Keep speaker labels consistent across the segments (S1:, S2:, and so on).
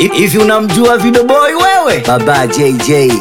S1: Hivi unamjua Video Boy wewe? Baba JJ.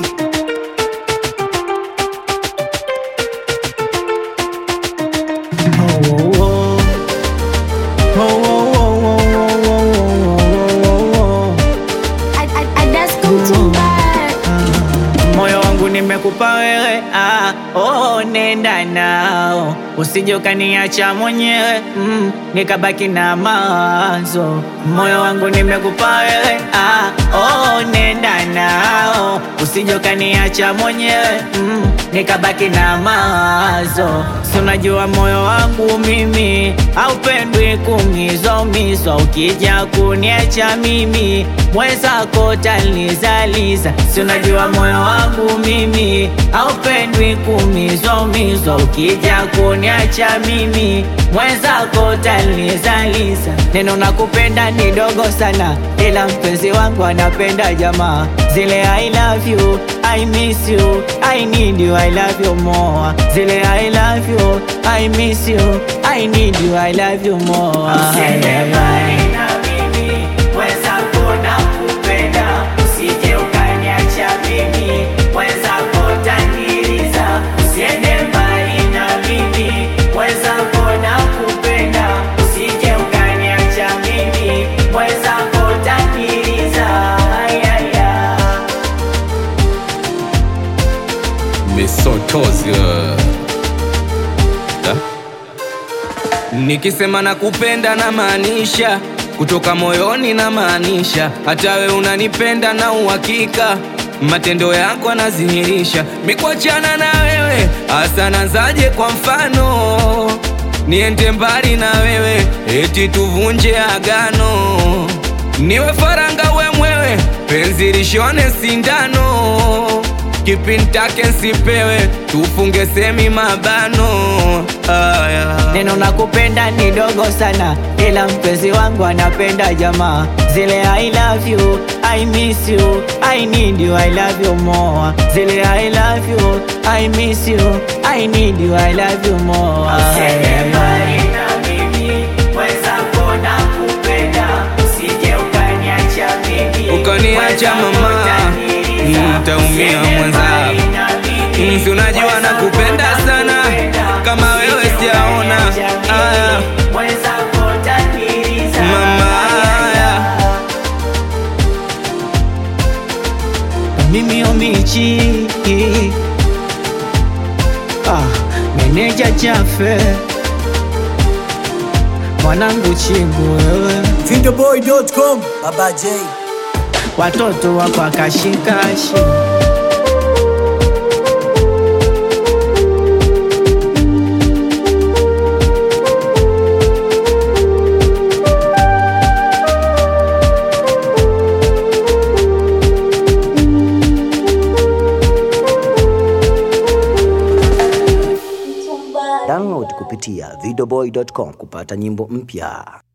S2: I, I, I just come to back.
S3: moyo wangu nimekupa wewe ah, oh, nenda nao usije ukaniacha mwenyewe mm, nikabaki na mawazo moyo wangu nimekupa wewe ah, oh, nenda nao usije ukaniacha mwenyewe mm, nikabaki na mawazo si unajua moyo wangu mimi haupendwi kumizwa umizwa ukija kuniacha mimi mwenzako talizaliza si unajua moyo wangu mimi haupendwi kumizwa umizwa ukija kuniacha mimi mwenzako talizaliza neno nakupenda ni dogo sana ila mpenzi wangu anapenda jamaa zile I love you I miss you I need you I love you more zile I love you I miss you I need you I love you more Usiende mbali na mimi mwenzako nakupenda usije ukaniacha mimi mwenzako taniliza usiende mbali na mimi mwenzako nakupenda usije ukaniacha mimi mwenzako taniliza ayaya
S4: misotozi Da? nikisema nakupenda na maanisha kutoka moyoni na maanisha hata we unanipenda na uhakika matendo yako anadhihirisha mikwachana na wewe hasa nazaje kwa mfano niende mbali na wewe eti tuvunje agano niwe faranga we mwewe penzi lishone sindano kipintake nsipewe tufunge semi mabano aya
S3: neno nakupenda ni dogo sana ila mpenzi wangu anapenda jamaa zile I love you I miss you I need you I love you more zile I love you I miss you I need you I love you more Usiende mbali na mimi mwenzako nakupenda usije ukaniacha mimi
S4: Ukaniacha mama, nitaumia mwenzako. Si unajua nakupenda sana, kama wewe sijaona. Aya. Mama, aya.
S3: mimi omichi ah, meneja chafe mwanangu chigu wewe
S1: Videoboy.com. Baba J.
S3: watoto wako akashikashi
S1: Download kupitia videoboy.com kupata nyimbo mpya.